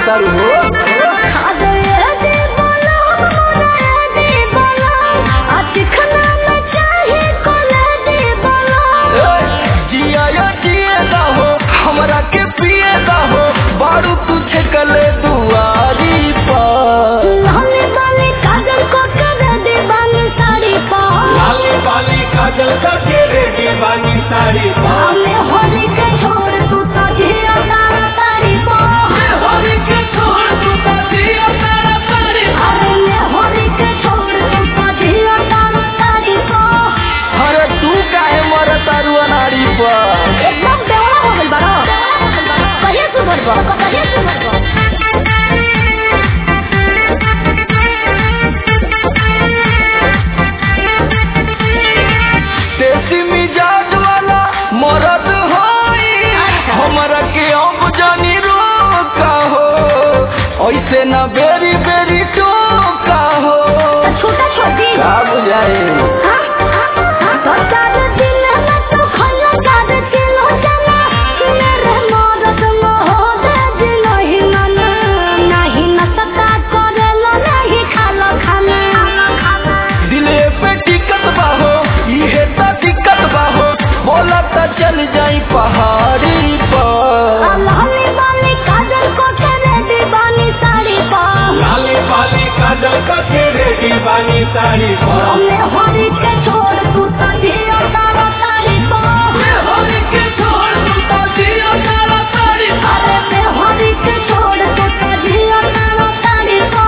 तारू हो जिया जिए दा हो हमरा के पिए दा हो बारू तुझे कले दुआरी पर लाले बाले काजल को कर दे बानी साड़ी पा लाली बाली काजल का तेरे दीवानी साड़ी हमें होली के छोड़ तू तो जिया तारा तारी पा होली के छोड़ तू तो जिया तारा तारी अरे मैं होली के छोड़ तू तो जिया तारा तारी पा अरे तू काहे मर तारू अनाड़ी पर एकदम बेवड़ा हो गइल बारो कहिया सुधर बा कहिया सुधर बा देसी मिजाज वाला मरद होई हमरा के अब जानी रोका हो ऐसे ना बेरी बेरी टोका हो तो छोटा छोटी का बुझाए हाँ? तो चार दिन में तू खल्ला चार किलो चला मेरे मदद मोह दे जी नहीं मना नहीं नसता करेलो नहीं खालो खाना दिले पे टिकट बाहो इहे त दिक्कत बाहो बोला त चल जाई पहाड़ी पर लाली बाली काजल को तेरे दीवानी साड़ी पा लाली बाली काजल का तेरे दीवानी साड़ी हमें होली के छोड़ तू तो जियो तारा तारी पा होली के छोड़ तू तो जिया तारा तारी अरे मैं होली के छोड़ तू तो जियो तारा तारी पा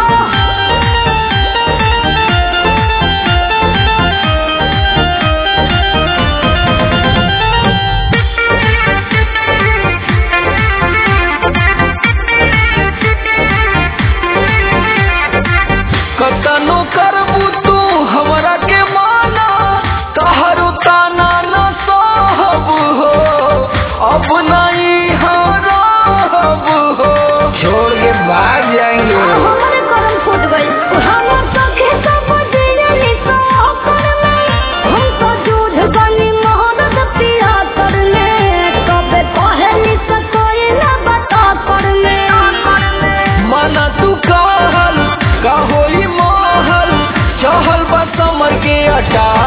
कतनो करबू तू हमरा के माना तहरु ताना न सहब हो अब नहीं हरब हो छोड़ के भाग जाएंगे हमारे करम फूट गई हम सखे सब दियली तो कर में हम तो जूझ गनी मोहब्बत पिया कर ले तबे पहली से कोई न बता कर ले माना तू कहल का होई महल चहल बा समर के अटा